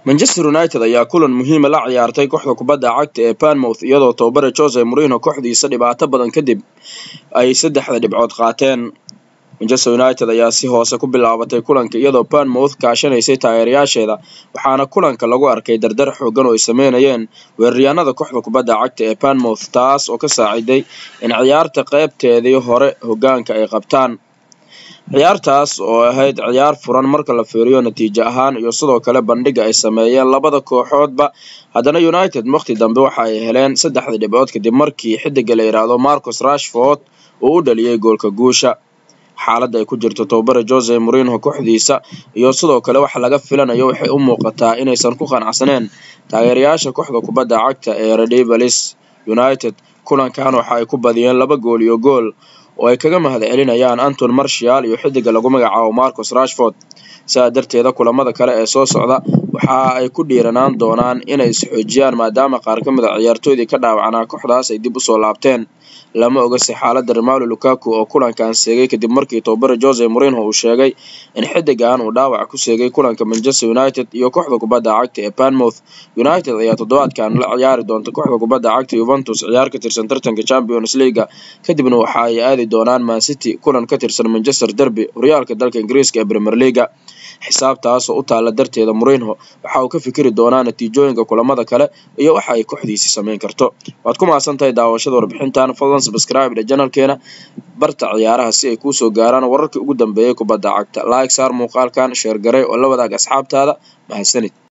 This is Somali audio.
manchester united ayaa kulan muhiima la ciyaartay kooxda kubadda cagta ee banmouth iyadoo tobabare jose morino kooxdiisa dhibaato badan kadib ay saddexda dhibcood qaateen manchester united ayaa si hoose ku bilaabatay kulanka iyadoo banmouth kaashanaysay taageerayaasheeda waxaana kulanka lagu arkay dardar xoogan oo ay sameynayeen weeraryaanada kooxda kubadda cagta ee banmouth taas oo ka saaciday in ciyaarta qeybteedii hore hogaanka ay qabtaan ciyaartaas oo ahayd ciyaar furan marka la fiiriyo natiijo ahaan iyo sidoo kale bandhiga ay sameeyeen labada kooxoodba haddana united waqti dambe waxa ay heleen saddexda dhibcood kadib markii xidiga la yidhaahdo marcus rashford uu u dhaliyey goolka guusha xaaladda ay ku jirto tobabare jose morino kooxdiisa iyo sidoo kale waxa laga filanayo waxay u muuqataa inaysan ku qanacsaneen taageerayaasha kooxda kubadda cagta ee redivalis united kulankan waxa ay ku badiyeen laba gool iyo gool oo ay kaga mahad celinayaan anton marshall iyo xidiga lagu magacaabo marcus rashford sidaa darteeda kulamada kale ee soo socda waxa ay ku dhiiranaan doonaan inay isxoojiyaan maadaama qaar ka mid a ciyaartoydii ka dhaawacanaa kooxdaas ay dib usoo laabteen lama ogase xaaladda romalo lukaku oo kulankan seegay kadib markii tobabare jose morino uu sheegay in xidigan uu dhaawac ku seegay kulanka manchester united iyo kooxda kubadda cagta ee banmouth united ayaa toddobaadkan la ciyaari doonta kooxda kubadda cagta yuventus ciyaar ka tirsan tartanka champions leaga kadibna waxa ay aadi doonaan mancity kulan ka tirsan manchester derby horyaalka dalka ingiriiska ee premier leaga xisaabtaas oo u taala darteeda morino waxa uu ka fikiri doonaa natiijooyinka kulamada kale iyo waxa ay kooxdiisi sameyn karto waad ku mahadsan tahay daawashada warbixintan fadlan subscribe dhe janalkeena barta ciyaaraha si ay kuusoo gaaraan wararkii ugu dambeeyay kubadda cagta like saar muuqaalkan sheer garay oo la wadaag asxaabtaada mahadsanid